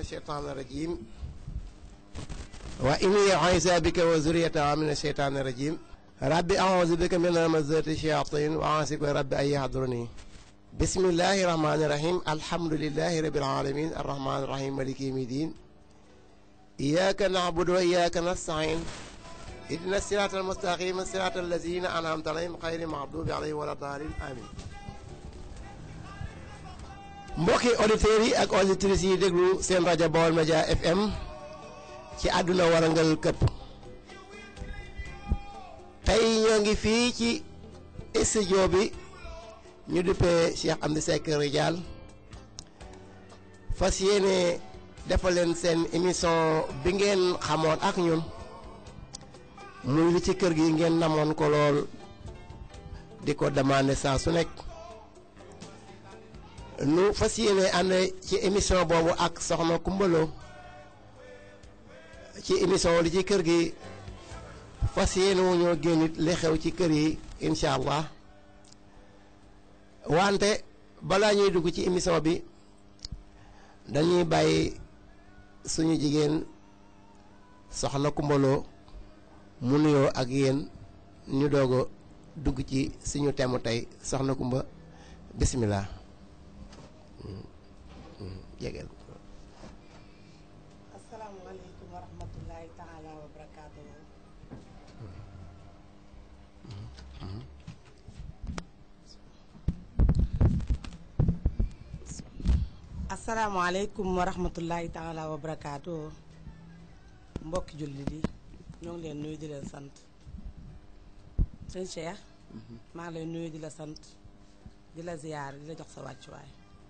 الشيطان الرجيم وإني أعوذ بك وذريتها من الشيطان الرجيم ربي أعوذ بك من همزات الشياطين وأعوذ بك ربي أن يحضرني بسم الله الرحمن الرحيم الحمد لله رب العالمين الرحمن الرحيم مالك يوم الدين إياك نعبد وإياك نستعين اهدنا الصراط المستقيم صراط الذين أنعمت عليهم غير المغضوب عليهم ولا الضالين آمين mbokki auditeurs yi ak auditrices yi déglu seen rajo Baol Média FM ci àdduna warangal këpp tey ñoo ngi fii ci studio bi ñu duppee Cheikh Amdy Seck Ridial fas yéene defal leen seen émission bi ngeen xamoon ak ñun muy li ci kër gi ngeen namoon ko lool di ko demandé saa su nekk nu fas yéene ànd ci émission boobu ak soxna Kumbalo ci émission li ci kër gi fas yéene wu ñoo génnit li xew ci kër yi incha allah wante balaa ñuy dugg ci émission bi dañuy bàyyi suñu jigéen soxna Kumbalo mu nuyoo ak yéen ñu doog a dugg ci suñu temu tey soxna Kumba bisimilah. jegeel asalaamaaleykum wa rahmatullahi taala wa barakaatu asalaamaaleykum wa rahmatullahi taala wa barakaatu mbokki jullit yi ñoo ngi leen nuyu di leen sant sëñ Cheikh maa ngi lay nuyu di la sant di la ziyaar di la jox sa wàccuwaay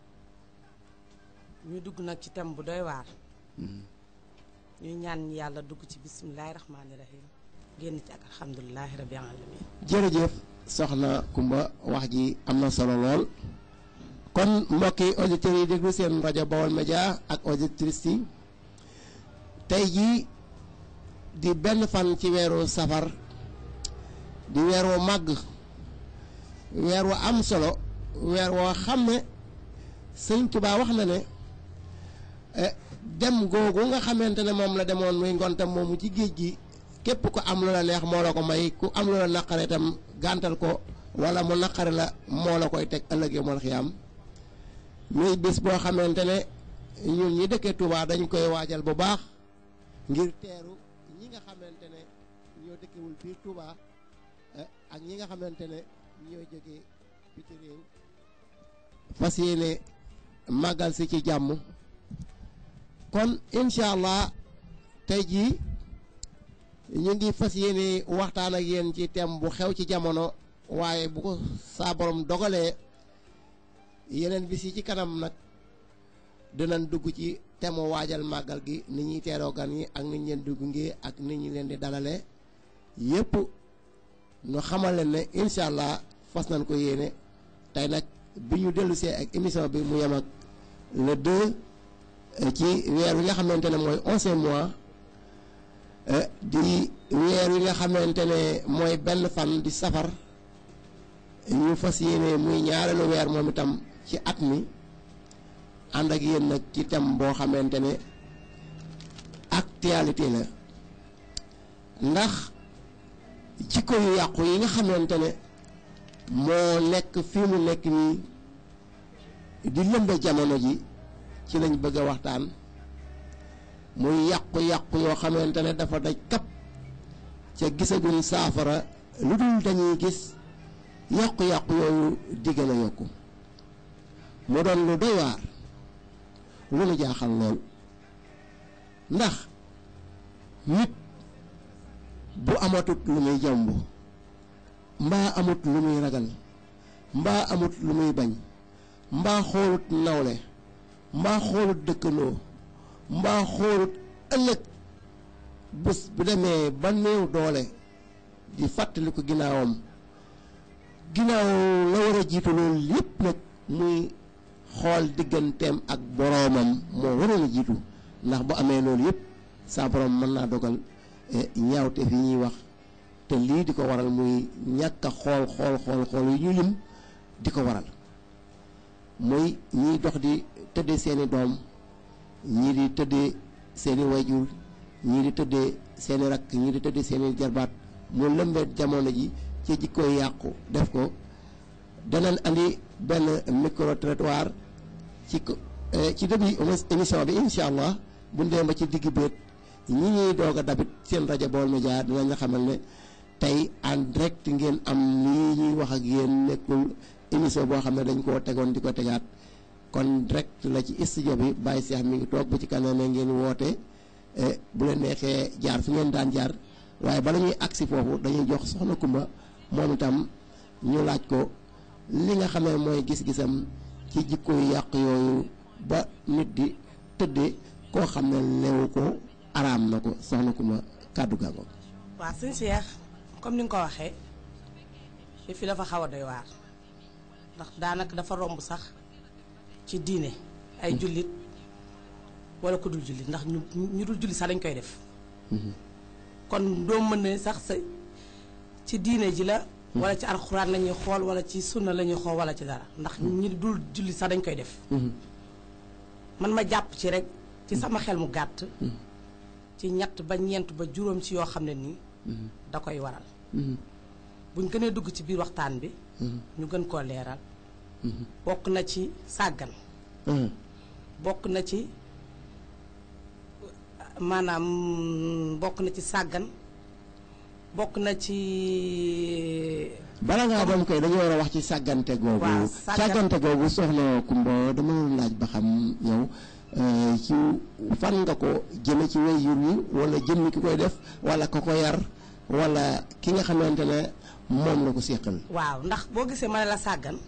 ñu dugg nag ci thème bu doy waar ñuy ñaan yàlla dugg ci bisimilahi rahmaani rahim génn ci ak alhamdulilahi rabbi alamin jërëjëf soxna Kumba wax ji am na solo lool kon mbokki auditeurs yi déglu seen rajo Baol Média ak auditrices yi tey jii di benn fan ci weeru safar di weer wu màgg weer wu am solo weer woo xam ne sëñ Tuubaa wax na ne dem googu nga xamante ne moom la demoon muy ngontam moomu ci géej gi képp ku am lu la neex moo la ko may ku am lu la naqare itam gàntal ko wala mu naqare la moo la koy teg ëllëg yomal xiyaam muy bis boo xamante ne ñun ñi dëkkee Touba dañ koy waajal bu baax ngir teeru ñi nga xamante ne ñoo dëkkewul biir Touba ak ñi nga xamante ne ñoo jógee biti réew fas yéene màggal si ci jàmm kon incha allah tey jii ñu ngi fas yéene waxtaan ak yéen ci thème bu xew ci jamono waaye bu ko saa borom dogalee yeneen bis yi ci kanam nag dinañ dugg ci thème waajal màggal gi ni ñuy teeroo gan yi ak ni ñu leen di gunge ak ni ñu leen di dalale yépp ñu xamal leen ne incha allah fas nañ ko yéene tey nag bi ñu dellusee ak émission bi mu yem ak le 2. ci weer wi nga xamante ne mooy onze mois di weer wi nga xamante ne mooy benn fan di safar ñu fas yéene muy ñaareelu weer moom itam ci at mi ànd ak yéen nag ci thème boo xamante ne actualité la ndax jikko yu yàqu yi nga xamante ne moo nekk fii mu nekk nii di lëmbe jamono ji ci lañ bëgg a waxtaan muy yàqu-yàqu yoo xamante ne dafa daj kap ca gisaguñ saafara lu dul dañuy gis yàqu-yàqu yooyu di gën a yokku mu doon lu doy waar lu nu jaaxal lool ndax nit bu amatut lu muy jàmb mbaa amut lu muy ragal mbaa amut lu muy bañ mbaa xoolut nawle mbaa xoolut dëkkandoo mbaa xoolut ëllëg bés bu demee ba néew doole di fàttali ko ginnaawam ginnaaw la war a jiitu loolu yépp nag muy xool digganteem ak boroomam moo waroon a jiitu ndax bu amee loolu yépp saa boroom mën naa dogal ñaawte fi ñuy wax te lii di ko waral muy ñàkk a xool xool xool xool yu ñu lim di ko waral muy ñiy dox di tëdde seeni doom ñii di tëddee seeni wayjur ñii di tëddee seeni rakk ñii di tëddee seeni jarbaat mu lëmbee jamono ji ci jikkoy yàqu def ko danañ andi benn micro trottoir ci ko ci début émission bi incha allah bu ñu demee ba ci digg béet ñi ñuy doog a dabit seen rajo Baol Média dinañ la xamal ne tey en direct ngeen am lii ñuy wax ak yéen nekkul émission boo xam ne dañ koo tegoon di ko tegaat kon direct la ci studio bi Baye Cheikh mi ngi toog bu ci kanam ngeen woote bu leen neexee jaar fi ngeen daan jaar waaye bala ñuy agsi foofu dañuy jox soxna Kumba moom itam ñu laaj ko li nga xam ne mooy gis-gisam ci jikko yu yàq yooyu ba nit di tëddee koo xam ne leewu ko araam na ko soxna Kumba kàddu gàngo waaw sëñ Cheikh comme ni nga ko waxee fi dafa xaw a doy waar ndax daanaka dafa romb sax ci diine ay jullit wala ku dul jullit ndax ñu ñu dul jullit sax dañ koy def kon doo mën ne sax sa ci diine ji la wala ci alxuraan la ñuy xool wala ci sunna la ñuy xool wala ci dara ndax ñi dul jullit sax dañ koy def man ma jàpp ci rek ci sama xel mu gàtt ci ñett ba ñeent ba juróom ci yoo xam ne nii da koy waral buñ gënee dugg ci biir waxtaan bi ñu gën koo leeral bokk na ci sàggan bokk na ci maanaam bokk na ci sàggan bokk na ci bala ngaa dem koy dañu war a wax ci sàggante googu waaw sàggan- sàggante googu soxna Kumba dama doon laaj ba xam yow euh, ci fan nga ko jëme ci waajur yi wala jëmmi ki koy def wala ka ko yar wala ki nga xamante ne moom la ko séqal waaw ndax boo gisee ma ne la sàggan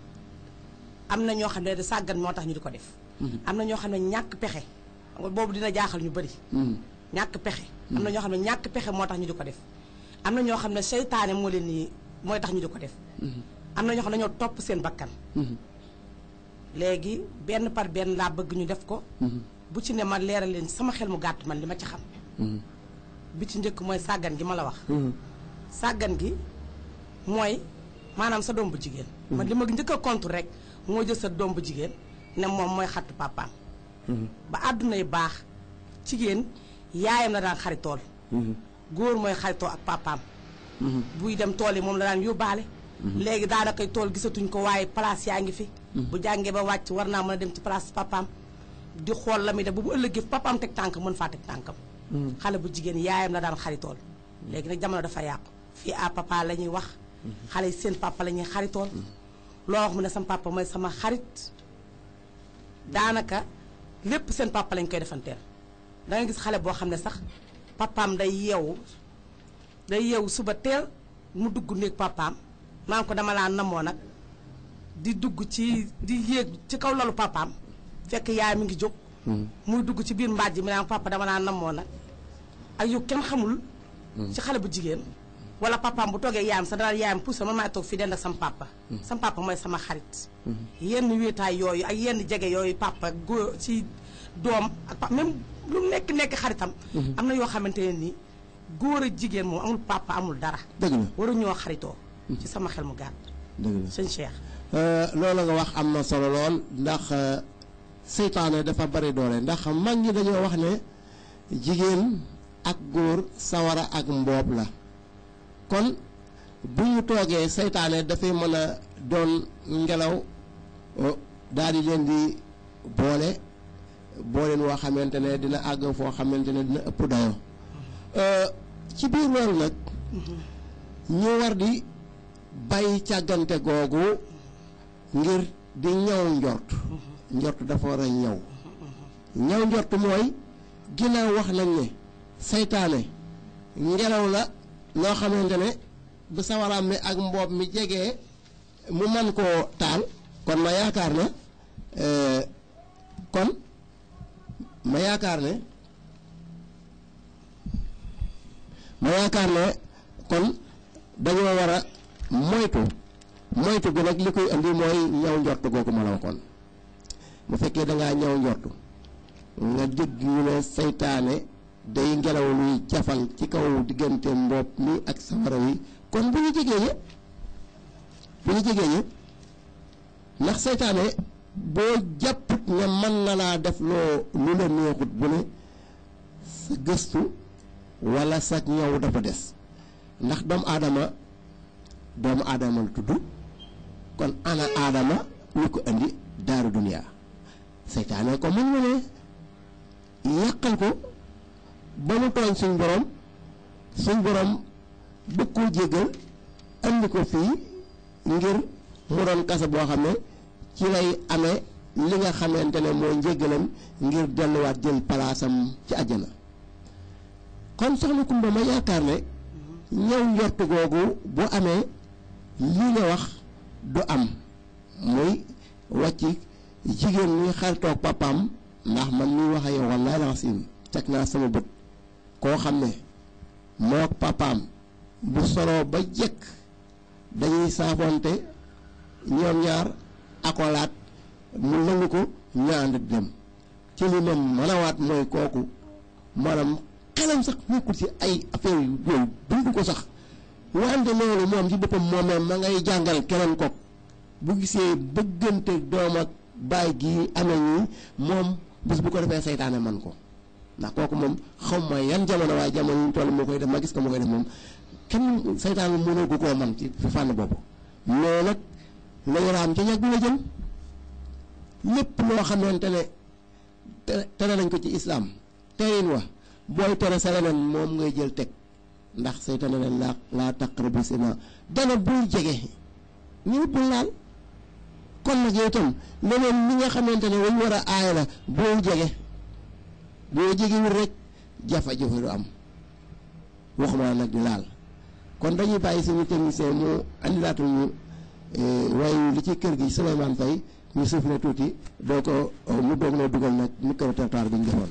am na ñoo xam ne de sàggan moo tax ñu di ko def am na ñoo xam ne ñàkk pexe xam nga boobu dina jaaxal ñu bëri ñàkk pexe am na ñoo xam ne ñàkk pexe moo tax ñu di ko def am na ñoo xam ne seytaane moo leen nii mooy tax ñu di ko def am na ñoo xam ne dañoo topp seen bakkan léegi benn par benn laa bëgg ñu def ko bu ci ne ma leeral leen sama xel mu gàtt man li ma ci xam bi ci njëkk mooy sàggan gi ma la wax sàggan gi mooy maanaam sa doom bu jigéen man li ma njëkk a contre rek moo jël sa doom bu jigéen ne moom mooy xattu papaam ba àdduna yi baax jigéen yaayam la daan xaritool góor mooy xaritoo ak papaam buy dem tool yi moom la daan yóbbaale léegi daanakay tool gisatuñ ko waaye place yaa ngi fi bu jàngee ba wàcc war naa mën a dem ci place papaam di xool la muy def ba bu ëllëgee papaam teg tànk mën faa teg tànkam xale bu jigéen yaayam la daan xaritool léegi nag jamono dafa yàqu fii à papa la ñuy wax xale yi seen papa la ñuy xaritool loo wax mu ne sama papa mooy sama xarit daanaka lépp seen papa lañ koy defanteel da nga gis xale boo xam ne sax papaam day yeewu day yeewu suba teel mu dugg néeg papaam naan ko dama laa namoo nag di dugg ci di yéeg ci kaw lalu papaam fekk yaay mi ngi jóg muy dugg ci biir mbaaj mi naan papa dama laa namoo nag ak yu kenn xamul ci xale bu jigéen wala papaam bu toogee yaayam sax danaan yaayam pousse man maay toog fii dend ak sama papa sama papa mooy sama xarit yenn wéetaay yooyu ak yenn jege yooyu papa góor ci doom ak pa même lu nekk nekk xaritam am na yoo xamante ne nii góor a jigéen moom amul papa amul dara dëgg la waru ñoo xaritoo ci sama xel mu gàtt dëgg la sëñ Cheikh loolu nga wax am na solo lool ndax seytaane dafa bari doole ndax mag ñi dañoo wax ne jigéen ak góor sawara ak mboob la kon bu ñu toogee seytaane dafay mën a doon ngelaw daal di leen di boole booleen woo xamante ne dina àgg foo xamante ne dina ëpp dayo ci biir loolu nag ñu war di bàyyi càggante googu ngir di ñaw njort njort dafa war a ñaw ñaw njort mooy ginnaaw wax nañ ne seytaane ngelaw la loo xamante ne bu sawaraam mi ak mboob mi jegee mu man koo taal kon ma yaakaar ne kon ma yaakaar ne ma yaakaar ne kon dañoo war a moytu moytu gu nag li koy andi mooy ñaw njort googu ma la waxoon bu fekkee dangaa ñaw njort nga dégg ñu ne seytaane day ngelaw luy jafal ci kaw diggante mboob mi ak sawara wi kon bu ñu jegee ñe bu ñu jegee ñe ndax seytaane boo jàpput ne mën na laa def loo lu la neexut bu ne sa gëstu wala sa ñëw dafa des ndax doomu aadama doomu aadama la tudd kon ana aadama ñu ko indi daaru duniyaa seytaane ko mën nga ne yàqal ko ba mu tooñ suñ borom suñ borom bëgg koo jéggal andi ko fii ngir mu doon kasa boo xam ne ci lay amee li nga xamante ne mooy njéggalam ngir delluwaat jël palaasam ci àjjana kon soxna Kumba ma yaakaar ne ñëw njort googu bu amee lii nga wax du am muy wàcc jigéen ñi xaritoog papaam ndax man mi wax ak yow wallaay lancim teg naa sama bët koo xam ne mook papaam bu soloo ba jekk dañuy saafonte ñoom ñaar akolaat mu nangu ko ñu ànd dem ci li ma mën a waat mooy kooku maanaam xelam sax nekkul ci ay affaire yu yooyu dund ko sax wante loolu moom ci boppam moomee ma ngay jàngal keneen ko bu gisee bëggante doom ak baay gi amee ñi moom bés bu ko defee seytaane man ko ndax kooku moom xaw ma yan jamono waaye jamono ñu toll moo koy def ma gis ko moo koy def moom kenn seytaane mënoo ko koo man ci fànn boobu mais nag la yoraam ca ñag bi la jëm lépp loo xamante ne tere nañ ko ci islaam teyin wa booy tere sa leneen moom ngay jël teg ndax seytaane ne laa laa taqrabu zina dana bul jege ñu bul laal kon nag yow itam leneen li nga xamante ne wañ war a aay la bul jege boo jegewul rek jafe-jafe du am waxuma nag di laal kon dañuy bàyyi suñu technicien mu andilaatul ñu waaye li ci kër gi Souleymane Faye ñu suuf ne tuuti doo ko mu doog noo dugal nag micro trottoir bi ñu defoon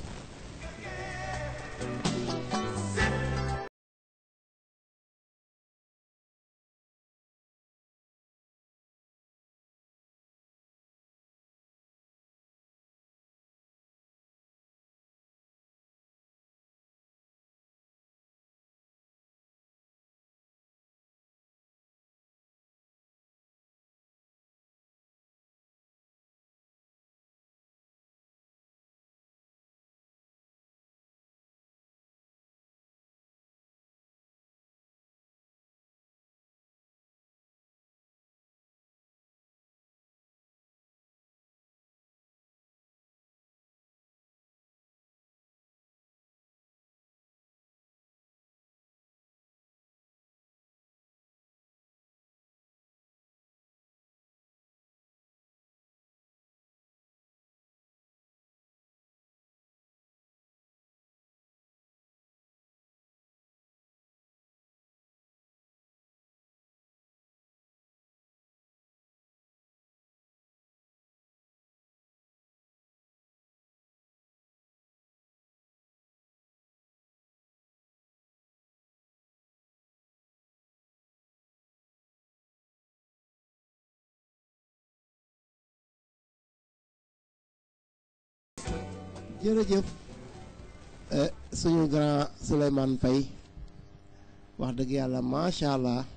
jërëjëf suñu grand Souleymane Faye wax dëgg yàlla macha allah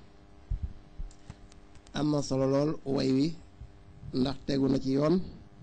am na solo lool way wi ndax tegu na ci yoon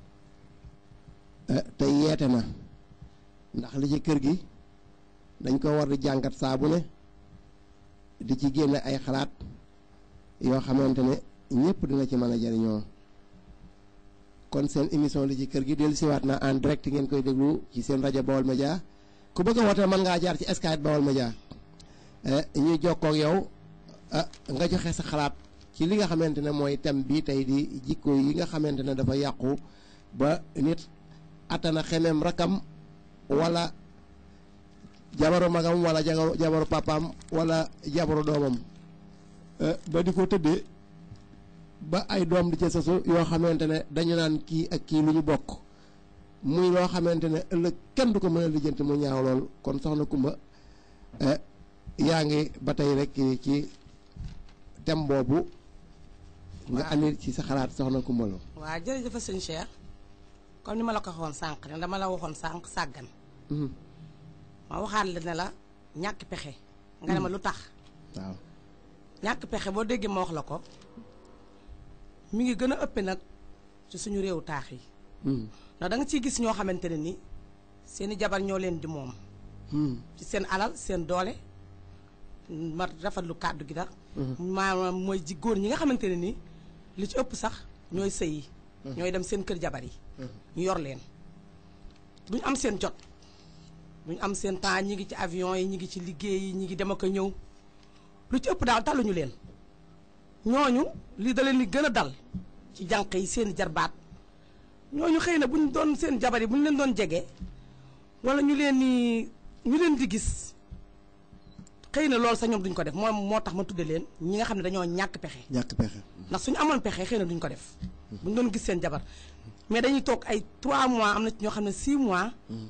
te yeete na ndax li ci kër gi dañ ko war di jàngat saa bu ne di ci génne ay xalaat yoo xamante ne ñëpp dina ci mën a jariñoo kon seen émission li ci kër gi dellu siwaat na en direct ngeen koy déglu ci seen rajo Baol Média ku bëgg a woote mën ngaa jaar ci Skype Baol Média ñuy jokkoo ak yow nga joxe sa xalaat ci li nga xamante ne mooy thème bi tey di jikko yi nga xamante ne dafa yàqu ba nit atana xemeem rakam wala jabaru magam wala jabaru papaam wala jabaru doomam ba di ko tëddee ba ay doom di ca sasu yoo xamante ne dañu naan kii ak kii lu ñu bokk muy loo xamante ne ëllëg kenn du ko mën a lijjanti mu ñaaw lool kon soxna Kumba yaa ngi ba tey rek ci thème boobu nga andi ci sa xalaat soxna Kumba Lo waaw jërëjëf sëñ Cheikh comme ni ma la ko waxoon sànq ne dama la waxoon sànq sàggan ma waxaat la ne la ñàkk pexe nga ne ma lu tax waaw ñàkk pexe boo déggee ma wax la ko mi ngi gën a ëpp nag ci suñu réewu taax yi ndax da nga ciy gis ñoo xamante ne ni seeni jabar ñoo leen di moom ci seen alal seen doole ma rafetlu kàddu gi dax maanaam mooy ji góor ñi nga xamante ne ni li ci ëpp sax ñooy sëy yi ñooy dem seen kër jabar yi ñu yor leen duñ am seen jot duñ am seen temps ñi ngi ci avion yi ñi ngi ci liggéey yi ñi ngi dem ak a ñëw lu ci ëpp daal taluñu leen ñooñu lii da leen di gën a dal ci jànq yi seen jarbaat ñooñu xëy na buñ doon seen jabar yi bu ñu leen doon jege wala ñu leen ni ñu leen di gis xëy na loolu sax ñoom duñ ko def moom moo tax ma tudde leen ñi nga xam ne dañoo ñàkk pexe ñàkk pexe ndax suñu amoon pexe xëy na duñ ko def buñ doon gis seen jabar mais dañuy toog ay 3 mois am na ci ñoo xam ne 6 mois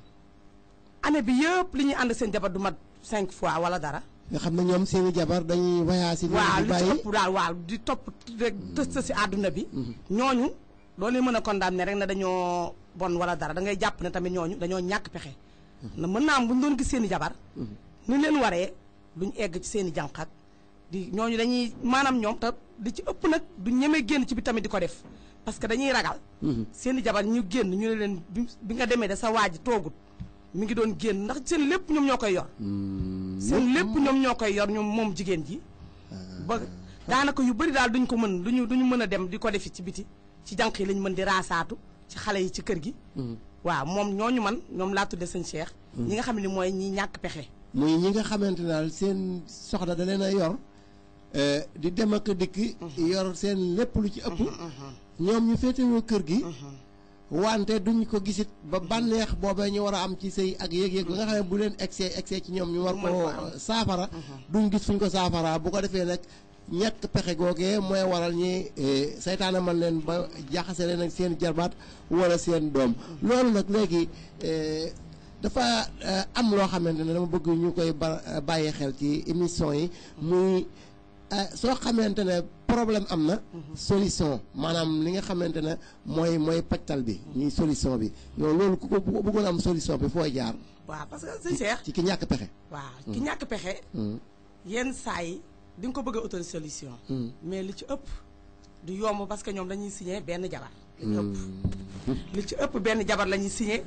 année bi yëpp li ñuy ànd seen jabar du mat 5 fois wala dara nga xam ne ñoom seeni jabar dañuy voyage waaw di li ci bàyyi ëpp daal waaw di topp rek tës si àdduna bi ñooñu doo leen mën a condamné rek ne dañoo bon wala dara da ngay jàpp ne tamit ñooñu dañoo ñàkk pexe na mën naa am bu ñu doon gis seen i jabar ni leen waree duñ egg ci seen i jànqat di ñooñu dañuy maanaam ñoom te di ci ëpp nag du ñemee génn ci bi tamit di ko def parce que dañuy ragal seen i jabar ñu génn ñu ne leen bi bi nga demee de sa waa ji toogut mi ngi doon génn ndax seen lépp ñoom ñoo koy yor seen lépp ñoom ñoo koy yor ñoom moom jigéen ji ba daanaka yu bëri daal duñ ko mën duñu duñu mën a dem di ko defi ci biti ci jànq yi lañ mën di raasaatu ci xale yi ci kër gi waaw moom ñooñu man ñoom laa tudde sëñ Cheikh ñi nga xam ne mooy ñi ñàkk pexe muy ñi nga xamante ne daal seen soxna da leen a yor eh, di dem ak a dikk yor seen lépp lu ci ëpp ñoom ñu féetewoo kër gi wante duñ ko gisit ba bànneex boobee ñu war a am ci sëy ak yëg-yëg ba nga xam ne bu leen egsee egsee ci ñoom ñu war Mën ko ko am. saafara duñ gis fuñ ko saafara bu ko defee nag ñàkk pexe googee mooy waral ñi eh, saytaane man leen ba jaxase leen ak seen jarbaat wala seen doom loolu nag léegi eh, dafa eh, am loo xamante ne dama bëgg ñu koy ba bàyyi xel ci émission yi muy eh, soo xamante ne problème am na solution maanaam li nga xamante ne mooy mooy pajtal bi ñuy solution bi yow loolu ku ko bu bëggoon am solution bi fooy jaar waaw parce que sëñ Cheikh ci ki ñàkk pexe waaw ki ñàkk pexe yenn saa yi di nga ko bëgg a autori solution mais li ci ëpp du yomb parce que ñoom dañuy signé benn jabar li ci ëpp li ci ëpp benn jabar la ñuy signé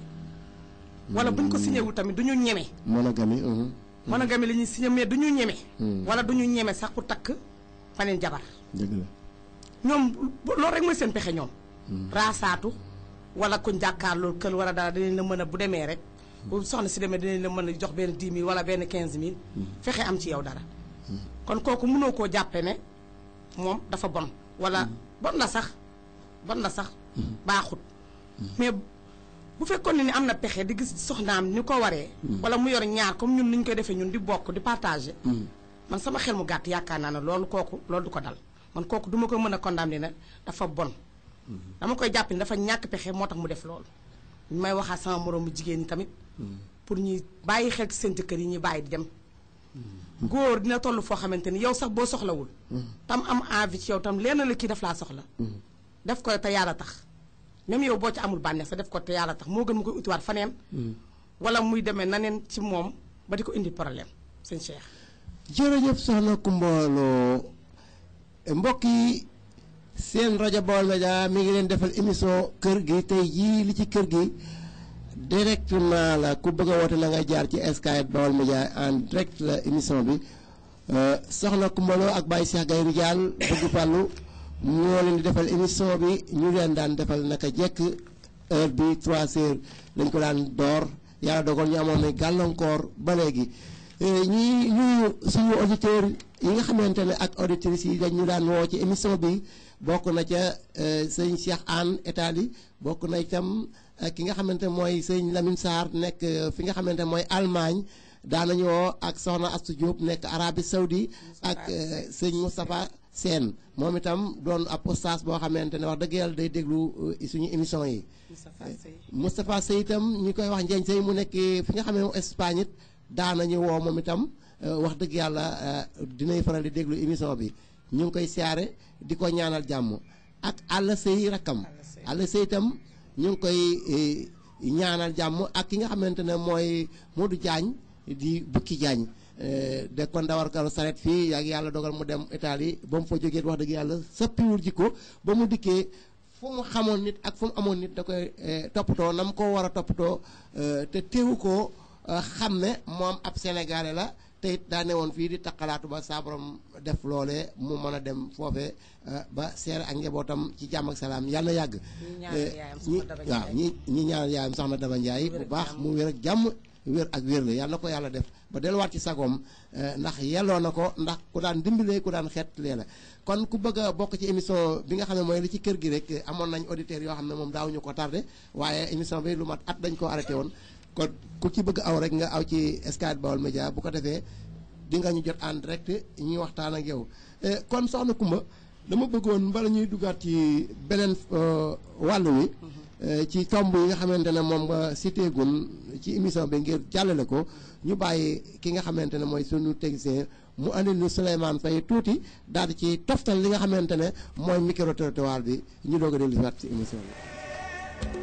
wala buñ ko signé wu tamit du ñu ñeme monogamie mhm. monogamie la ñuy signé mais du ñu ñeme wala du ñu ñeme sax ku takk faneen jabar dëgg la ñoom loolu rek mooy seen pexe ñoom raasaatu wala kuñ jàkkaarloo kël wala dara dinañ la mën a bu demee rek bu soxna si demee dinañ la mën a jox benn 10 000 wala benn 15 000 fexe am ci yow dara kon kooku mënoo koo jàppe ne moom dafa bon wala bon na sax bon na sax baaxut mais bu fekkoon ne ni am na pexe di gis soxnaam ni ko waree wala mu yor ñaar comme ñun ni ñu koy defee ñun di bokk di partager man sama xel mu gàtt yaakaar naa ne loolu kooku loolu du ko dal man kooku duma ko mën a condamner ne dafa bon dama koy jàpp ni dafa ñàkk pexe moo tax mu def loolu ñu may waxaat sama moroomu jigéen ñi tamit pour ñuy bàyyi xel ci seen jëkkër yi ñuy bàyyi di dem góor dina toll foo xamante ni yow sax boo soxlawul tam am envie ci yow tam lenn la kii daf laa soxla def ko te yàlla tax même yow boo ci amul bànneex sa def ko te yàlla tax moo gën mu koy utiwaat faneen wala muy demee naneen ci moom ba di ko indi problème sëñ Cheikh jërëjëf soxna Coumba Lo mbokk yi seen rajo Baol Média mi ngi leen defal émission kër gi tey jii li ci kër gi directement la ku bëgg a woote la nga jaar ci Skype Baol Média en direct la émission bi euh, soxna Coumba Lo ak Baye Cheikh Gaye Ridial bëgg fàllu ñoo leen di defal émission bi ñu leen daan defal naka jekk heure bi trois heures lañ ko daan door yàlla dogal ñu amoon na gàllankoor ba léegi ñi ñuy suñu auditeurs yi nga xamante ne ak auditrices yi dañu daan woo ci émission bi bokk na ca sëñ Cheikh Anne Etali bokk na itam ki nga xamante ne mooy sëñ Lamine Sarr nekk fi nga xamante ne mooy Allemagne daanañu woo ak soxna Astou Diop nekk Arabie Saoudi ak sëñ Moustapha Sène moom itam doon ab oustaz boo xamante ne wax dëgg yàlla day déglu suñu émission yi Moustapha Seye Moustapha Sey itam ñi koy wax Njeeñ Sey mu nekk fi nga xam ne moom Espagne it daanañu woo moom itam wax dëgg yàlla dinay faral di déglu émission bi ñu ngi koy siyaare di ko ñaanal jàmm ak àll sëy rakkam àll sëy itam ñu ngi koy ñaanal jàmm ak ki nga xamante ne mooy Modou Diagne di bukki Diagne de ko ndawar kalu saret fii ak yàlla dogal mu dem Italie ba mu fa jógee wax dëgg yàlla sappiwul jikko ba mu dikkee fu mu xamoon nit ak fu mu amoon nit da koy toppatoo na mu ko war a toppatoo te teewu ko xam ne moom ab sénégalais la te it daa ne woon fii di taqalaatu ba saa borom def loolee mu mën a dem foofee ba seere ak njabootam ci jàmm ak salaam yàlla na yàgg. ñi waaw ñi ñi ñaanal yaayam soxna Daba Ndiaye bu baax mu wér ak jàmm wér ak wér la yàlla na ko yàlla def ba delluwaat ci sagoom ndax yelloo na ko ndax ku daan dimbalee ku daan xeet lee la kon ku bëgg a bokk ci émission bi nga xam ne mooy li ci kër gi rek amoon nañ auditeurs yoo xam ne moom daawuñu ko tardé waaye émission bi lu mat at dañ ko arrêté woon kon ku ci bëgg aw rek nga aw ci Skype Baol Média bu ko defee di nga ñu jot en direct ñuy waxtaan ak yow kon soxna Kumba dama bëggoon bala ñuy duggaat ci beneen wàll wi ci tomb yi nga xamante ne moom nga cité gun ci émission bi ngir jàllale ko ñu bàyyi ki nga xamante ne mooy sunu technicien mu andi nu Souleymane Faye tuuti daal di ci toftal li nga xamante ne mooy micro trottoir bi ñu doog a dellusiwaat ci émission bi.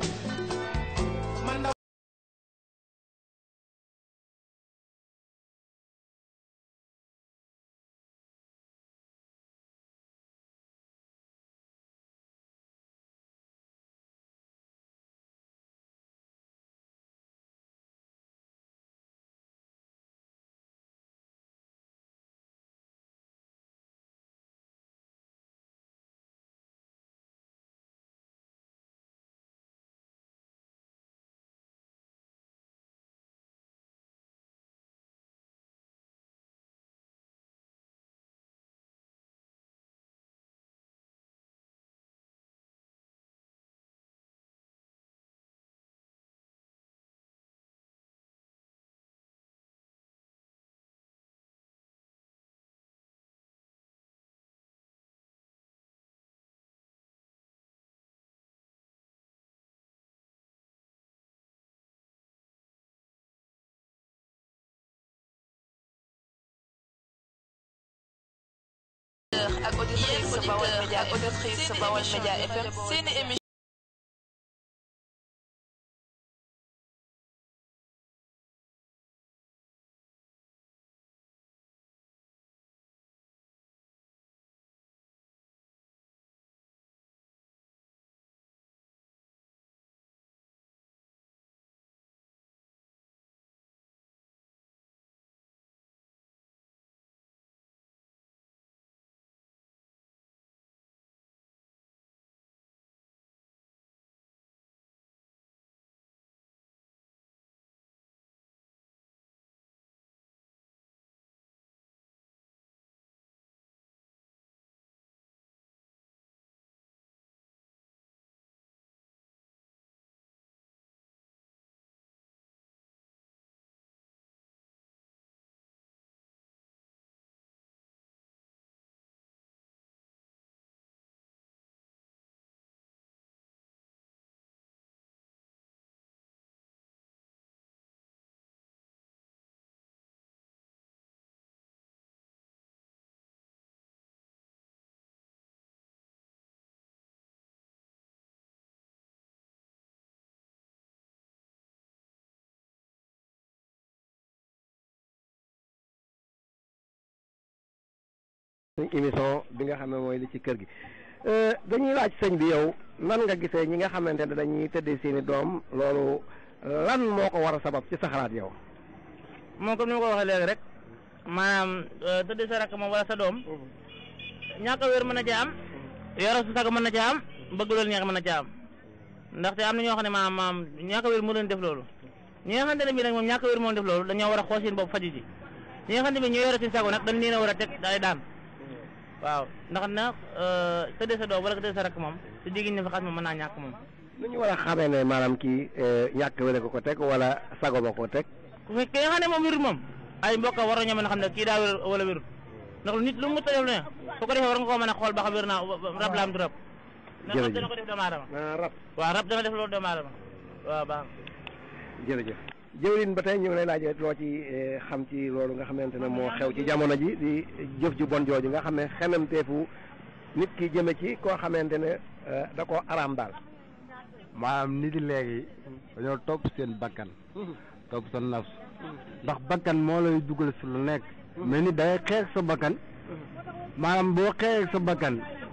ak auditrice Baol Média auditrice Baol Média FM seeni émission suñ émission bi nga xam ne mooy li ci kër gi dañuy laaj sëñ bi yow nan nga gisee ñi nga xamante ne dañuy tëddee seeni doom loolu lan moo ko war a sabab ci sa xalaat yow moom comme ni ma ko waxee léegi rek maanaam tëddee sa rakk moom wala sa doom ñàkk a wér mën na caa am yoro su sag mën na caa am bëgg loolu neex mën na caa am ndaxte am na ñoo xam ne maanaam maam ñàkk a wér moo leen def loolu ñi nga xamante ne bii nag moom ñàkk a wér moo leen def loolu dañoo war a xool seen bopp faju ji ñi nga xamante ne bii ñoo yore seen sago nag dañ leen a war a teg day daan waaw ndax na tëddee sa doom wala tëddee sa rakk moom su jigéen ñi fa xas moom mën naa ñàkk moom nu ñu war a xamee ne maanaam kii ñàkk wéle ko ko teg wala sago ba ko teg ku fekk ki nga xam ne moom wérul moom ay mbokk war nañoo mën a xam ne kii daa wér wala wérul ndax nit lu mu mënta def ne su ko defee war nga koo mën a xool ba xam wér naa rab la am du rab ndax rab dana ko def doomu aadama rab waaw rab dana def loolu doomu aadama waaw baax jërëjëf jëwriñ ba tey ñu ngi lay laaj loo ci xam ci loolu nga xamante ne moo xew ci jamono ji di jëf ju bon jooju nga xam ne xememteefu nit ki jëme ci koo xamante ne da koo araam daal maanaam nit yi léegi dañoo topp seen bakkan topp sa nafs ndax bakkan moo lay dugal si lu nekk mais nit dangay xeex sa bakkan maanaam boo xeex sa bakkan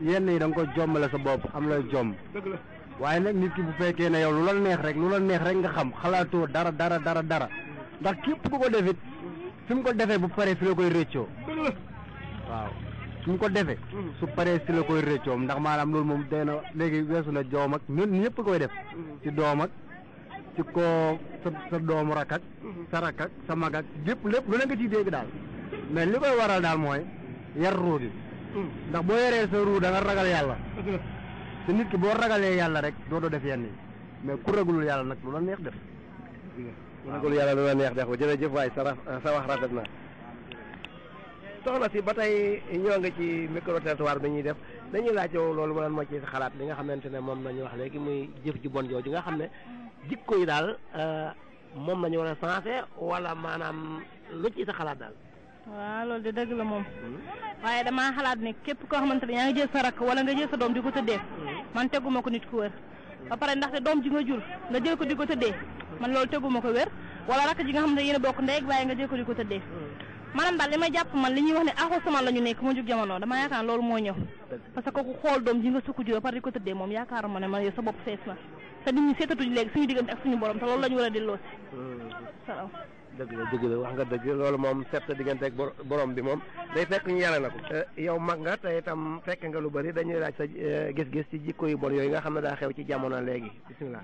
yenn yi da nga ko jommale sa bopp am la jomm dëgg la waaye nag nit ki bu fekkee ne yow lu la neex rek lu la neex rek nga xam xalaatoo dara dara dara dara ndax képp ku ko defit fi mu ko defee bu paree fi la koy rëccoo dëgg la waaw fi mu ko defee su paree si la koy rëccoo ndax maanaam loolu moom day na léegi weesu na joom ak ñun ñëpp koy def ci doom ak ci koo sa sa doomu rak ak sa rak ak sa mag ak lépp lépp lu ne nga ciy dégg daal mais li koy waral daal mooy yar ruu gi ndax boo yaree sa ruu da nga ragal yàlla dëgg la te nit ki boo ragalee yàlla rek doo doo def yenn yi mais ku ragalul yàlla nag lu la neex def nagul yàlla lu la neex def ko jërëjëf waay sa raf sa wax rafet na soxna si ba tey ñoo ngi ci micro trottoir bi ñuy def dañuy laaj yow loolu ma lan moo ci sa xalaat li nga xamante ne moom la ñu wax léegi muy jëf ju bon jooju nga xam ne jikko yi daal moom la ñu war a sensé wala maanaam lu ci sa xalaat daal waaw loolu de dëgg la moom waaye damaa xalaat ne képp koo xamante ne yaa ngi jël sa rakk wala nga jël sa doom di ko tëddee man teguma ko nit ku wér ba pare ndaxte doom ji nga jur nga jël ko di ko tëddee man loolu teguma ko wér wala rakk ji nga xam ne yéen a bokk ndey ak baay nga jël ko di ko tëddee maanaam daal li may jàpp man li ñuy wax ne axu sama la ñu nekk mu jug jamono dama yaakaar loolu moo ñëw parce que ku xool doom ji nga sukk jur ba pare di ko tëddee moom yaakaaruma ne man yow sa bopp fees na te nit ñi seetatuñu léegi suñu diggante ak suñu borom te loolu la ñu war a delloo si salaam dëgg la dëgg la wax nga dëgg loolu moom seet sa diggante ak bor- borom bi moom day fekk ñu yare la ko yow mag nga te itam fekk nga lu bari dañuy laaj sa eh, gis-gis ci jikko yu bon yooyu nga xam ne daa xew ci jamono léegi bisimilah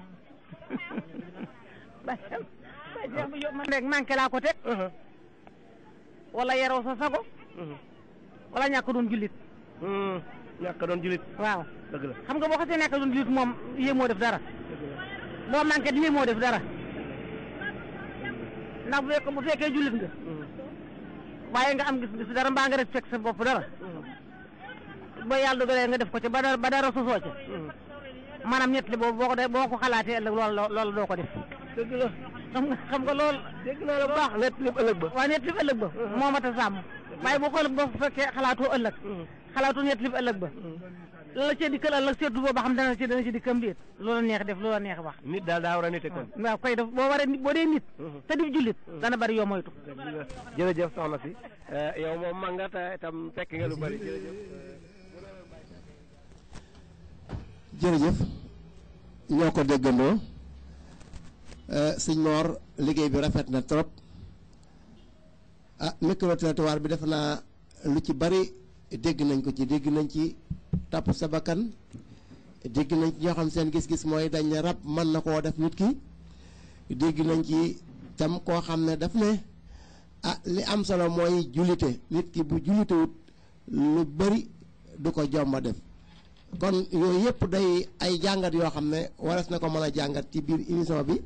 man rek manqué laa ko teg wala yeroo sa sago wala ñàkk doon jullit ñàkk doon julit waaw dëgg la xam nga boo xasee ñàkk doon jullit moom yéemoo def dara boo manqué di yéemoo def dara ndax bu fekk bu fekkee jullit nga waaye nga am gis-gis dara mbaa nga respecté sa bopp dara ba yàlla dogalee nga def ko ci ba dara ba dara sosoo ca maanaam ñett li boobu boo ko dee boo ko xalaatee ëllëg loolu loolu doo ko def dëgg la xam nga xam nga loolu dégg naa la bu baax net lépp ëllëg ba waaye ñett li ëllëg ba moo mat a sàmm waaye boo ko boo fekkee xalaatoo ëllëg xalaatoo ñett li ëllëg ba la la cee dikkal ëllëg seetu boo ba xam dana ci dana ci dikkam déet loola neex def loola neex wax nit daal daa war a nite kon waaw koy def boo waree nit boo dee nit te di jullit dana bari yoo moytu jërëjëf soxna si yow moom mag nga te itam fekk nga lu bari jërëjëf jërëjëf ñoo ko déggandoo sëñ Mor liggéey bi rafet na trop ah micro trottoir bi defe naa lu ci bari dégg nañ ko ci dégg nañ ci tapp sa bakkan dégg nañ ci ñoo xam seen gis-gis mooy dañ ne rab mën na koo def nit ki dégg nañ ci tam koo xam ne daf ne ah li am solo mooy jullite nit ki bu jullitewut lu bari du ko jomba def kon yooyu yëpp day ay jàngat yoo xam ne waras na ko mën a jàngat ci biir émission bi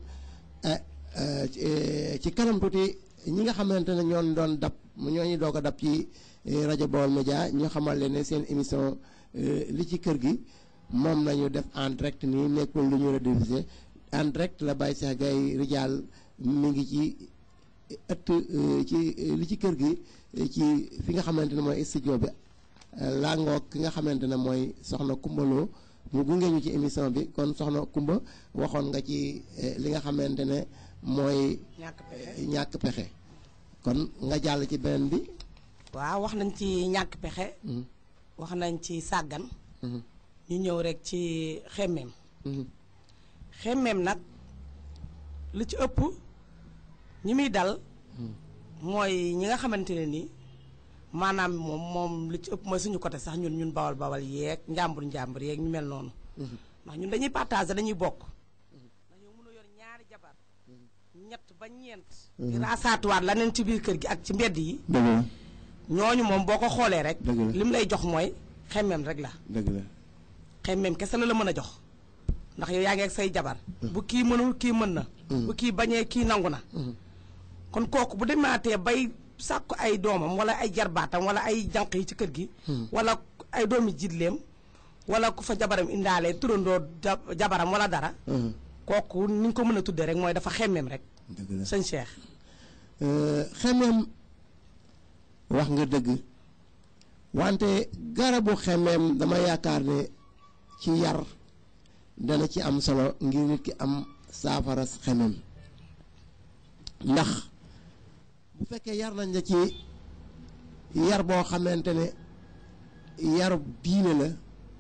ci kanam tuuti ñi nga xamante ne ñoon doon dab ñoo ñu doog a dab ci rajo Baol Média ñu xamal leen ne seen émission li ci kër gi moom nañu def en direct nii nekkul lu ñu rediffusé en direct la Baye Cheikh Gaye Rijaal mi ngi ci ëtt ci li ci kër gi ci fi nga xamante ne mooy studio bi làngoog ki nga xamante ne mooy soxna kumbaloo mu gunge ñu ci émission bi kon soxna kumba waxoon nga ci li nga xamante ne mooy ñàkk pexe ñàkk pexe kon nga jàll ci beneen bi waaw wax nañ ci ñàkk pexe wax nañ ci sàggan ñu ñëw rek ci xemmeem xemmeem nag lu ci ëpp ñi muy dal mooy ñi nga xamante ne ni maanaam moom moom lu ci ëpp mooy suñu côté sax ñun ñun bawal bawal yeeg njàmbur njàmbur yeeg ñu mel noonu ndax ñun dañuy partager dañuy bokk ndax yow mën a yor ñaari jabar ñett ba ñeent di raasaatuwaat la neen ci biir kër gi ak ci mbedd yi dëgg la ñooñu moom boo ko xoolee rek Dëgg la. lim lay jox mooy xemmeem rek la dëgg la xemmeem kese la la mën a jox ndax yow yaa ngi ak say jabar bu kii mënul kii mën na bu kii bañee kii nangu na kon kooku bu demaatee bay sàkku ay doomam wala ay jarbaatam wala ay jànq yi ci kër gi wala ay doomi jitleem wala ku fa jabaram indaale turandoo ja- jabaram wala dara kooku ni ñu ko mën a tuddee rek mooy dafa xemmeem rek dëgg la sëñ Cheikh xemeem wax nga dëgg wante garabu xemeem dama yaakaar ne ci yar dana ci am solo ngir nit ki am saafara xemeem ndax bu fekkee yar nañ la ci yar boo xamante ne yaru diine la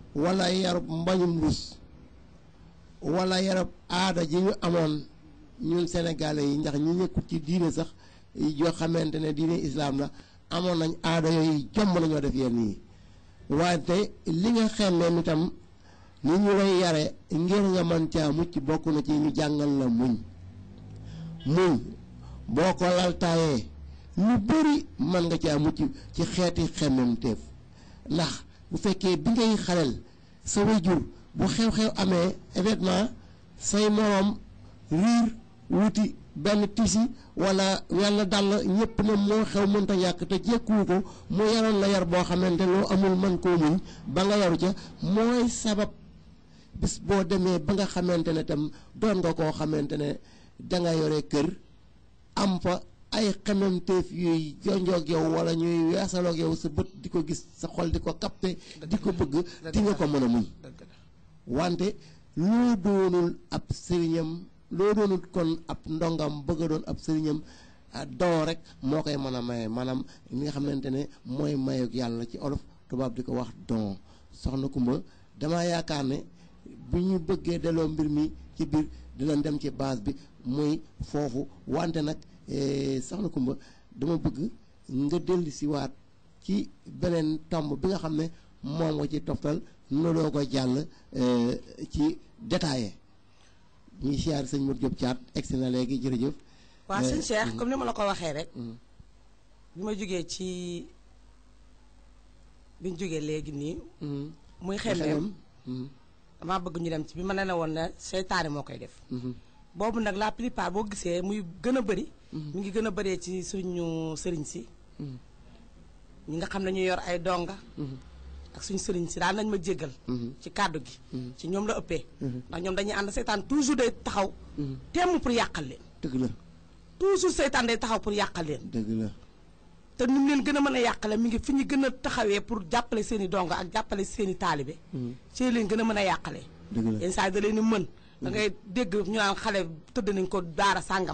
wala yarub mbañum rus wala yarub aada ji ñu amoon ñun sénégalais yi ndax ñi nekkul ci diine sax yoo xamante ne diine islaam la amoon nañ aada yooyu jomb nañoo def yenn yi wante li nga xemmeem itam ni ñu lay yare ngir nga mën caa mucc bokk na ci ñu jàngal la muñ muñ boo ko laltaayee lu bëri mën nga caa mucc ci xeeti xemmem teef ndax bu fekkee bi ngay xaleel sa wayjur bu xew-xew amee événement say moroom riir wuti benn tisi wala yàlla dal ñëpp ne moo xew mënta ñàkk te jekkuwu ko mu yaroon la yar boo xamante loo amul man koo muñ ba nga yaru ca mooy sabab bis boo demee ba nga xamante ne tam doon nga koo xamante ne danga yore kër am fa ay xememteef yuy jonjoog yow wala ñuy weesaloog yow sa bët di ko gis sa xol di ko capté di ko bëgg di nga ko mën a muñ wante loo doonul ab sëriñam loo doonul kon ab ndongam bëgg a doon ab sëriñam don rek moo koy mën a maye maanaam li nga xamante ne mooy mayug yàlla ci olof tubaab di ko wax don soxna Kumba dama yaakaar ne bu ñu bëggee delloo mbir mi ci biir dinañ dem ci base bi muy foofu wante nag soxna Kumba dama bëgg nga dellu si waat ci beneen tomb bi nga xam ne moom nga ci toftal nodoo ko jàll ci détaillé ñuy siyaar sëñ Modou Diop Thiat egsi na léegi jërëjëf waaw sëñ Cheikh comme ni ma la ko waxee rek bi ma jógee ci bi ñu jógee léegi nii muy xemmeem damaa bëgg ñu dem ci bi ma ne la woon ne seytaane moo koy def boobu nag la plupart boo gisee muy gën a bëri mu ngi gën a bëree ci suñu sëriñ si ñi nga xam ne ñu yor ay donga ak suñu sëriñ si daal nañ ma jéggal ci kàddu gi ci ñoom la ëppee ndax ñoom dañuy ànd seytaan toujours day taxaw temm pour yàqal leen dëgg la toujours seytaan day taxaw pour yàqal leen dëgg la te ni mu leen gën a mën a yàqale mi ngi fi ñu gën a taxawee pour jàppale seen i donga ak jàppale seen i taalibe ci leen gën a mën a yàqale dëgg la yenn saa yi da leen ni mën da ngay dégg ñu naan xale tëdd nañ ko daara sàngam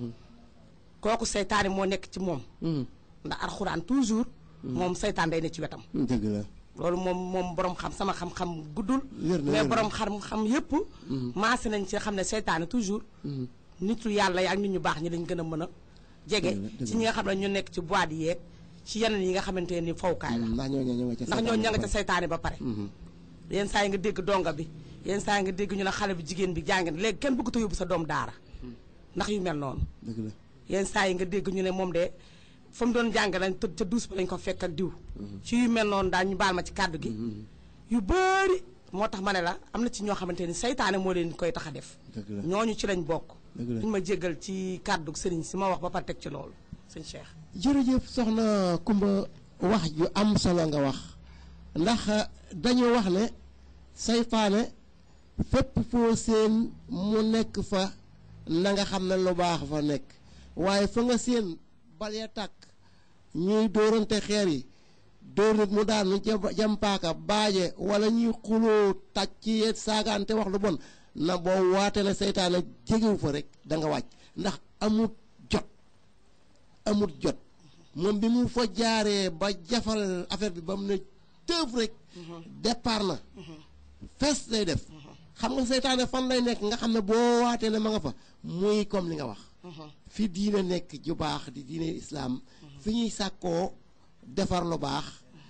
kooku seytaane moo nekk ci moom ndax alxuraan toujours moom seytaan day ne ci wetam dëgg la loolu moom moom borom xam sama xam-xam guddul wér na mais wér na. borom xam-xam yépp maase nañ ci xam ne seytaane toujours nitu yàlla yi ak nit ñu baax ñi lañ gën a mën a jege Dëgg la, dëgg ci ñi nga xam ne ñu nekk ci boîte yi yeeg ci yeneen yi nga xamante ne ni fawkaay la ndax ñooñu ñoo nga ca ndax ñooñu ña nga ca seytaane ba pare Mhm. yenn saa yi nga dégg donga bi yenn saa yi nga dégg ñu ne xale bi jigéen bi jàng na léegi kenn bëgg ta yóbbu sa doom daara ndax yu mel noonu dëgg la yenn saa yi nga dégg ñu ne moom de fa mu doon jàng lañ tëdd ca duus ba lañ ko fekk ak diw ci yu mel noonu daal ñu baal ma ci kàddu gi yu bëri moo tax ma ne la am na ci ñoo xamante ni seytaane moo leen koy tax a def dëgg la ñooñu ci lañ bokk dëgg la ñu ma jéggal ci kàddu sëriñ si ma wax ba pare teg ci loolu sëñ Cheikh jërëjëf soxna Kumba wax ju am solo nga wax ndax dañu wax ne saytaane fépp foo seen mu nekk fa na nga xam ne lu baax fa nekk waaye fa nga seen bal ya tàkk ñuy dóorante xeer yi dóor nit mu daanu jam- jampaaka baaje wala ñuy xuloo tàcc ci saagaante wax lu bon na boo waate ne seytaane jegewu fa rek da nga wàcc ndax amut jot amut jot moom bi mu fa jaaree ba jafal affaire bi ba mu ne tëf rek départ na fees lay def xam nga seytaane fan lay nekk nga xam ne boo waatee ne ma nga fa muy comme li nga wax fi diine nekk ju baax di diine islaam fi ñuy sàkkoo defar lu baax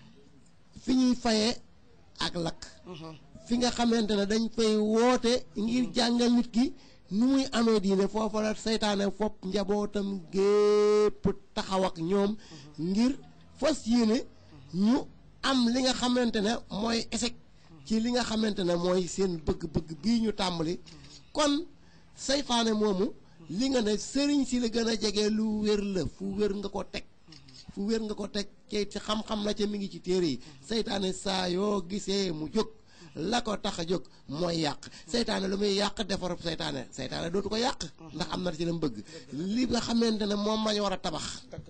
fi ñuy faye ak lakk fi nga xamante ne dañ fay woote ngir jàngal nit ki nu muy amee diine foofa la seytaane fopp njabootam gépp taxaw ak ñoom ngir fas yéene ñu am li nga xamante ne mooy échec ci li nga xamante ne mooy seen bëgg-bëgg bii ñu tàmbali kon seytaane moomu li nga ne sëriñ si la gën a jege lu wér la fu wér nga ko teg fu wér nga ko teg ci ci xam-xam la ca mi ngi ci téere yi seytaane saa yoo gisee mu jóg la ko tax a jóg mooy yàq seytaane lu muy yàq defar seytaane seytaane dootu ko yàq ndax am na ci la mu bëgg li nga xamante ne moom lañu war a tabax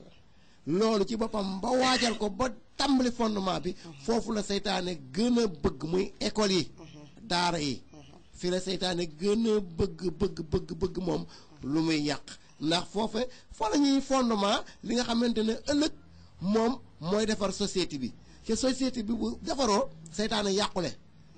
loolu ci boppam ba waajal ko ba tàmbali fondement bi foofu la seytaane gën a bëgg muy école yi daara yi fi la seytaane gën a bëgg bëgg bëgg bëgg moom lu muy yàq ndax foofe fa la ñuy fondement li nga xamante ne ëllëg moom mooy defar société bi te société bi bu defaroo seytaane yàqule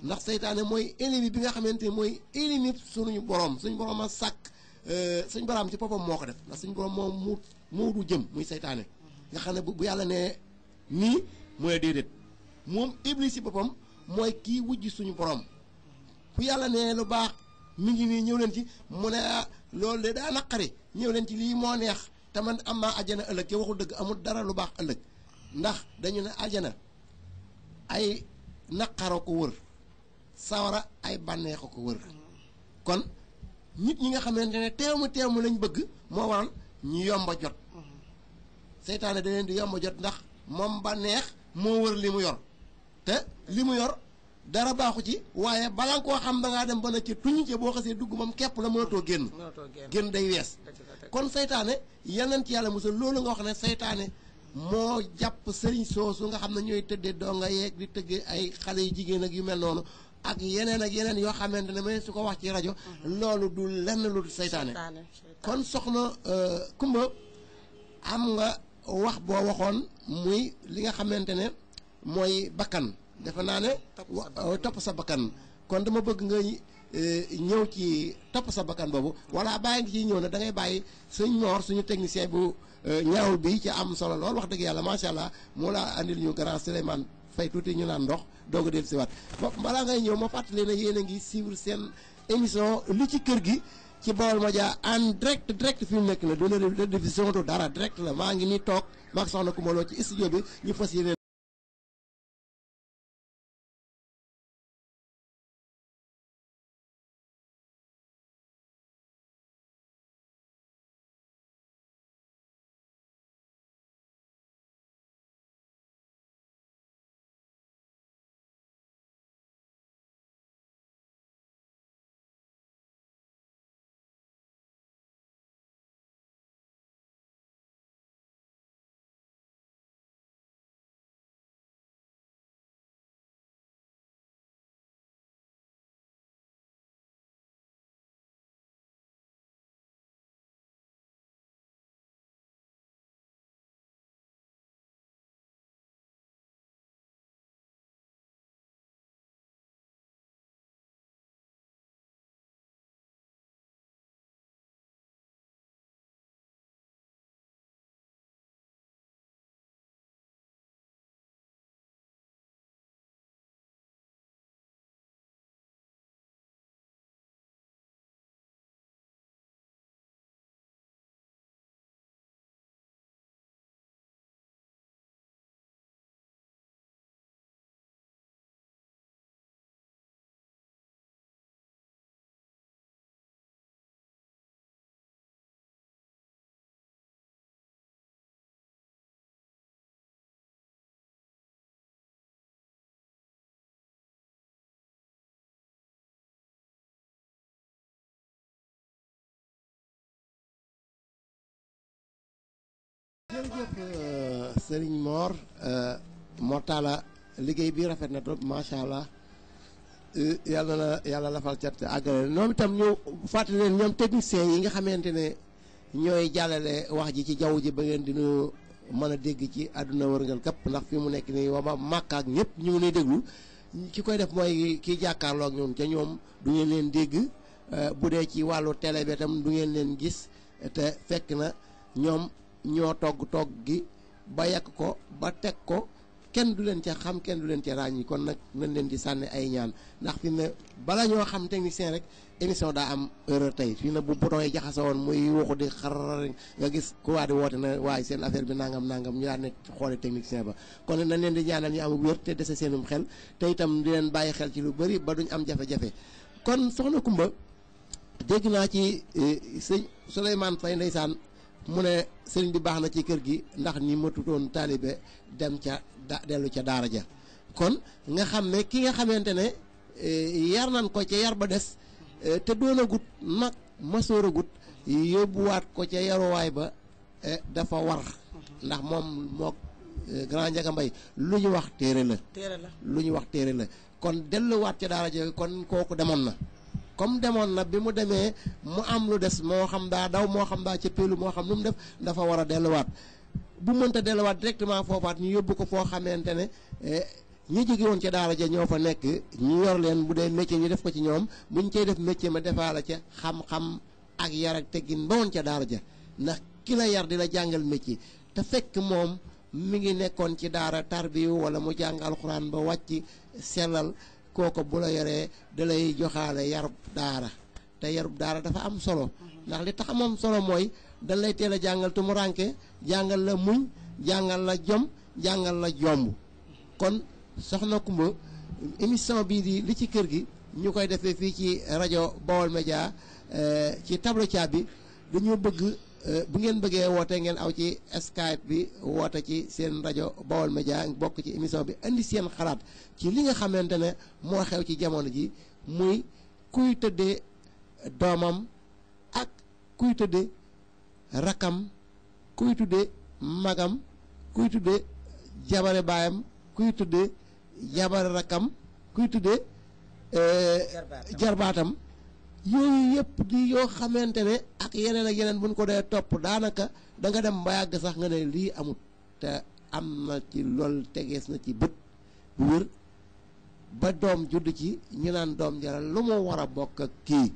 ndax seytaane mooy ennemi bi nga xamante ni mooy ennemi suñu borom suñu borom a sàkk suñu borom ci boppam moo ko def ndax suñu borom moom mu moo du jëm muy seytaane nga xam ne bu bu yàlla nee nii mooy déedéet moom iblis ci boppam mooy kii wujj suñu borom bu yàlla nee lu baax mi ngi nii ñëw leen ci mu ne ah loolu de daa naqari ñëw leen ci lii moo neex te man am naa ajana ëllëg te waxul dëgg amul dara lu baax ëllëg ndax dañu ne ajana ay naqaro ko wër sawara ay bànneexo ko wër kon nit ñi nga xamante ne teew mu teew mu lañ bëgg moo waral ñu yomba jot seytaane da leen di yomba jot ndax moom bànneex moo wër li mu yor te li mu yor dara baaxu ci waaye bala nga koo xam da ngaa dem ba na ci tuñ ci boo xasee dugg moom képp la mënatoo génn mënatoo génn génn day wees dëgg la dëgg kon seytaane yal nañ ci yàlla musal loolu nga wax ne seytaane moo jàpp sëriñ soosu nga xam ne ñooy tëddee donga yeeg di tëggee ay xale yu jigéen ak yu mel noonu ak yeneen ak yeneen yoo xamante ne may su ko wax ci rajo loolu du lenn lu dul seytaane seytaane seytaane. kon soxna euh, Kumba am nga wax boo waxoon muy li nga xamante ne mooy bakkan defe naa ne Topp sa wa- bakkan. euh, topp sa bakkan kon dama bëgg nga euh, ñëw ci topp sa bakkan boobu wala bàyyi ngi ciy ñëw ne da ngay bàyyi suñ moor suñu technicien bu euh, ñaawul bi ci am solo lool wax dëgg yàlla macha allah moo laa andil ñu grand Souleymane Faye tuuti ñu naan ndox doog a dellu si waat ba balaa ngay ñëw ma fàttali ne yéen a ngi suivre seen émission li ci kër gi ci Baol Média en direct direct fi mu nekk la du la rediffusion du dara direct la maa ngi nii toog maag soxna Coumba Lo ci studio bi ñu fas yéene jërëjëf euh, Serigne Mor euh, Mortala liggéey bi rafet na trop macha allah euh, yàlla na yàlla lafal cat te àggale ñoom itam ñu fàttali leen ñoom techniciens yi nga xamante ne ñooy jàllale wax ji ci jaww ji ba ngeen dinu mën a dégg ci àdduna wërngal kapp ndax fi mu nekk nii waa ma màkk ak ñëpp ñu ngi lay déglu ki koy def mooy kii jàkkaarloo ak ñoom ca ñoom du ngeen leen dégg euh, bu dee ci wàllu télé bi itam du ngeen leen gis te fekk na ñoom ñoo togg togg gi ba yàq ko ba teg ko kenn du leen ca xam kenn du leen ca ràññi kon nag nañ leen di sànni ay ñaan ndax fi mu ne bala ñoo xam technicien rek émission daa am erreur tey fii na bu bouton yi jaxasoo woon muy waxu di xar nga gis ku waa di woote na waaye seen affaire bi nangam nangam ñu daan ne xoole technicien ba kon nañ leen di ñaanal ñu am wér te dese seenum xel te itam di leen bàyyi xel ci lu bëri ba duñ am jafe-jafe kon soxna Kumba dégg naa ci eh, sëñ Souleymane Faye ndeysaan mu ne sëriñ bi baax na ci kër gi ndax ni ma tutoon taalibe dem ca da dellu ca daara ja kon nga xam ne ki nga xamante ne eh, yar nan ko ca yar ba des eh, te doon a gut mag masoor a gut yóbbuwaat ko ca yaruwaay ba eh, dafa war ndax moom mook eh, grand Ndiaga Mbaye lu ñu wax téere la téere la lu ñu wax téere la kon delluwaat ca daara ja kon kooku demoon na comme demoon na bi mu demee mu am lu des moo xam daa daw moo xam daa cëppeelu moo xam lu mu def dafa war a delluwaat bu mënta delluwaat directement foofaat ñu yóbbu ko foo xamante ne eh, ñi jóge woon ca daara ja ñoo fa nekk ñu yor leen bu dee métier ñu def ko ci ñoom buñ cay def métier ma defaala ca xam-xam ak yar ak teggin ba woon ca daara ja ndax ki la yar di la jàngal métier te fekk moom mi ngi nekkoon ci daara tarbiyu wala mu jàng alxuraan ba wàcc sellal kooko bu la yoree da lay joxaale yarub daara te yarub daara dafa am solo ndax li tax moom solo mooy dañ lay teel a jàngal tumuranke jàngal la muñ jàngal la jom jàngal la jomb kon soxna Kumba émission bii di li ci kër gi ñu koy defee fii ci rajo Bawol Média ci tableau chat bi dañoo bëgg bu ngeen bëggee woote ngeen aw ci Skype bi woote ci seen rajo Bawol Média bokk ci émission bi indi seen xalaat ci li nga xamante ne moo xew ci jamono ji muy kuy tëddee doomam ak kuy tëddee rakam kuy tuddee magam kuy tuddee jabare baayam kuy tuddee jabare rakam kuy tuddee jarbaatam yooyu yëpp di yoo xamante ne ak yeneen ak yeneen buñ ko dee topp daanaka da nga dem ba yàgg sax nga ne lii amut te am na ci lool tegees na ci bët bu wër ba doom judd ci ñu naan doom jaral lu mu war a bokk ak kii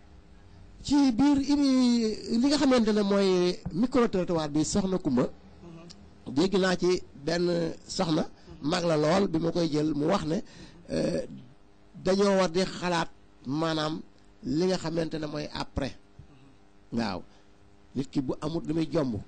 ci biir imi li nga xamante ne mooy micro trottoir bi soxna Kumba dégg naa ci benn soxna mag la lool bi ma koy jël mu wax ne dañoo war di xalaat maanaam li nga xamante ne mooy après waaw nit ki bu amut li muy jomb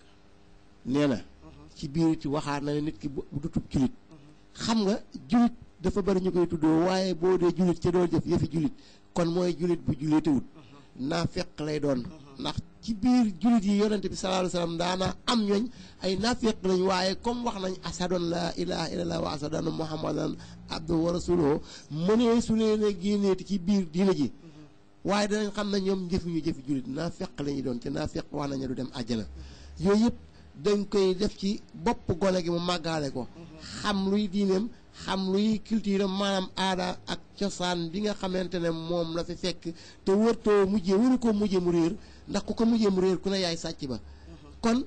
nee na ci biir ci waxaat na ne nit ki bu dutub julit xam nga julit dafa bari ñu koy tuddoo waaye boo dee julit ca doo jëf yëfi julit kon mooy julit bu julitewut naa fekk lay doon ndax ci biir julit yi yonente bi sallallahu alayhi wasallam daana am ñooñ ay naafeq lañ waaye comme wax nañ asadon la ilaha illallah wa asadon muhammadan abdu wa rasuluhu mënee su leen a génneeti ci biir diina ji waaye danañ xam ne ñoom jëfuñu jëfi julit naafeq la ñuy doon ci naafeq wax nañu du dem àjjana yooyu yëpp dañ koy def ci bopp gone gi mu màggaale ko xam luy diineem xam luy culture am maanaam aada ak cosaan bi nga xamante ne moom la fi fekk te wërtoo mujjee waru ko mujjee mu réer ndax ku ko mujjee mu réer ku ne yaay sàcc ba kon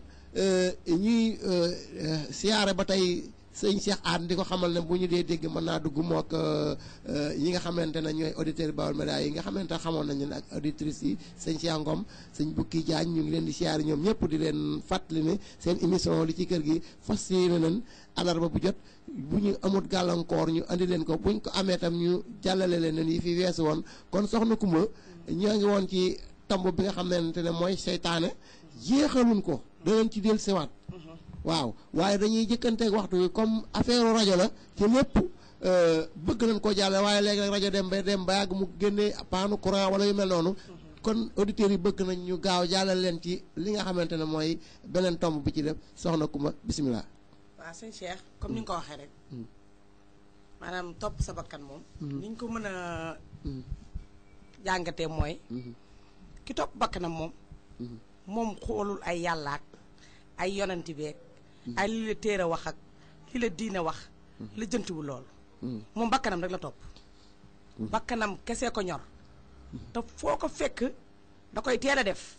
ñuy siyaare ba tey sëñ Cheikh Anne di ko xamal ne bu ñu dee dégg mën naa dugg mook ñi nga xamante ne ñooy auditeurs Baol Média yi nga xamante ne xamoon nañu ne ak auditrices yi sëñ Cheikh Ngom sëñ Bukki Diagne ñu ngi leen di siyaare ñoom ñëpp di leen fàttali ne seen émission li ci kër gi fas yéene nañ alarba bu jot bu ñu amut gàllankoor ñu andi leen ko buñ ko amee tam ñu jàllale leen nen yi fi weesu woon kon soxna Kumba ñoo ngi woon ci tomb bi nga xamante ne mooy seytaane jeexaluñ ko danañ ci del siwaat waaw waaye dañuy jëkkanteeg waxtu wi comme affaire rajo la te lépp bëgg nañ koo jàlle waaye léegi nag rajo dem ba dem ba yàgg mu génnee paanu courant wala yu mel noonu kon auditeurs yi bëgg nañ ñu gaaw jàllale leen ci li nga xamante ne mooy beneen tomb bi ci def soxna Kumba bisimilah. waaw sëñ Cheikh comme ni nga ko waxee rek maanaam topp sa bakkan moom ni ñu ko mën a jàngatee mooy ki topp bakkanam moom moom xoolul ay yàllaak ay yonanti beeg ay li la téere wax ak li la diine wax la jëntiwu loolu moom bakkanam rek la topp bakkanam kese ko ñor te foo ko fekk da koy teel a def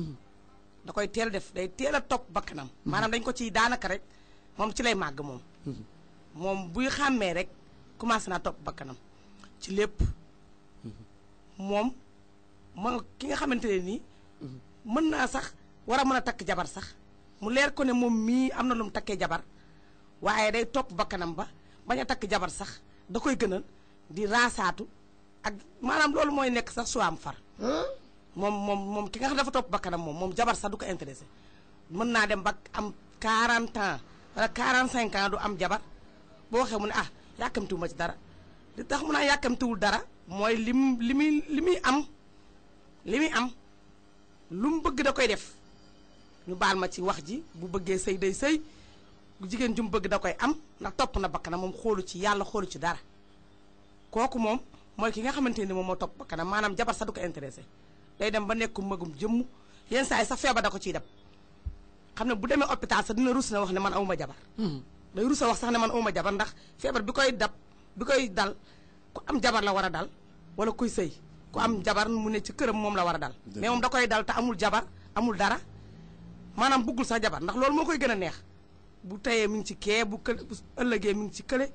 da koy teel a def day teel a topp bakkanam maanaam dañ ko ci daanaka rek moom ci lay màgg moom moom buy xàmmee rek commencé naa topp bakkanam ci lépp moom ma ki nga xamante ne nii mën naa sax war a mën a takk jabar sax mu leer ko ne moom mii am na lu mu takkee jabar waaye day topp bakkanam ba bañ a takk jabar sax da koy gënal di raasaatu ak maanaam loolu mooy nekk sax su am far moom moom moom ki nga xam dafa topp bakkanam moom moom jabar sax du ko intéressé mën naa dem ba am 40 ans wala 45 ans du am jabar boo waxee mu ne ah yàkkamtiwu ma ci dara li tax mu naa yàkkamtiwul dara mooy lim li muy li muy am li muy am lu mu bëgg da koy def ñu baal ma ci wax ji bu bëggee sëy day sëy jigéen ju mu bëgg da koy am ndax topp na bakkanam moom xoolu ci yàlla xoolu ci dara kooku moom mooy ki nga xamante ni moom moo topp bakkanam maanaam jabar sax du ko intéressé day dem ba nekku magum jëmm yenn saa yi sax feebar da ko ciy dem xam ne bu demee hôpital sax dina rus na wax ne man awuma jabar day rus a wax sax ne man awuma jabar ndax feebar bi koy dab bi koy dal ku am jabar la war a dal wala kuy sëy ku am jabar mu ne ci këram moom la war a dal mais moom da koy dal te amul jabar amul dara maanaam buggul sax jabar ndax loolu moo koy gën a neex bu teyee mi ngi ci kee bu kële bu ëllëgee mi ngi ci kële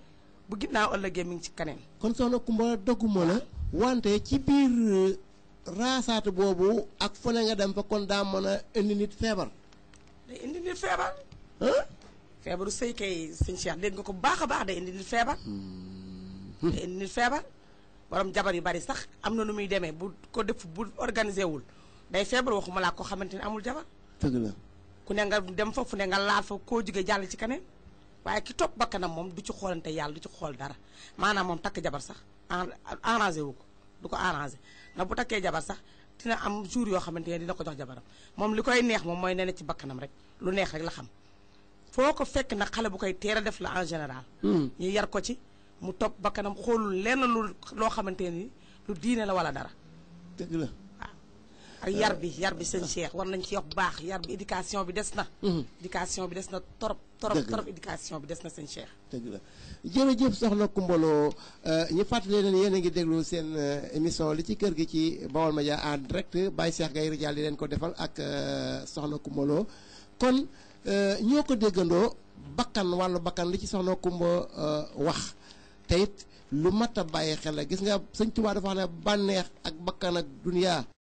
bu ginnaaw ëllëgee mi ngi ci kaneen kon soxna Kumba dogguma la wante ci biir raasaatu boobu ak fu ne nga dem fa kon daa mën a indi nit feebar day indi nit feebar ah feebaru sëy kay sëñ Cheikh dégg nga ko bu baax a baax day indi nit feebar day indi nit feebar borom jabar yu bari sax am na nu muy demee bu ko def bu organisé wul day feebar waxuma laa ko xamante ni amul jabar dëgg la ku ne nga dem fa fu ne nga laal fa koo jóge jàll ci keneen waaye ki topp bakkanam moom du ci xoolante yàlla du ci xool dara maanaam moom takk jabar sax en arrangé wu ko du ko arrangé ndax bu takkee jabar sax dina am jour yoo xamante ne dina ko jox jabaram moom li koy neex moom mooy ne ci bakkanam rek lu neex rek la xam foo ko fekk nag xale bu koy teel a def la en général ñu yar ko ci mu topp bakkanam xoolul lenn lu loo xamante ni lu diine la wala dara dëgg la ak yar bi yar bi seen Cheikh war nañ ci wax bu baax yar bi éducation bi des na éducation bi des na torop torop Dëgg la. torop éducation bi des na seen Cheikh dëgg la jërëjëf soxna Kumbaloo ñu fàttali leen yéen a ngi déglu seen euh, émission li ci kër gi ci Baol Média en direct Baye Cheikh Gaye Ridial di leen ko defal ak euh, soxna Kumbaloo kon euh, ñoo ko déggandoo bakkan wàllu bakkan li ci soxna Kumba euh, wax te it lu mat a bàyyi xel la gis nga sëñ Tuubaa dafa wax ne bànneex ak bakkan ak duniyaa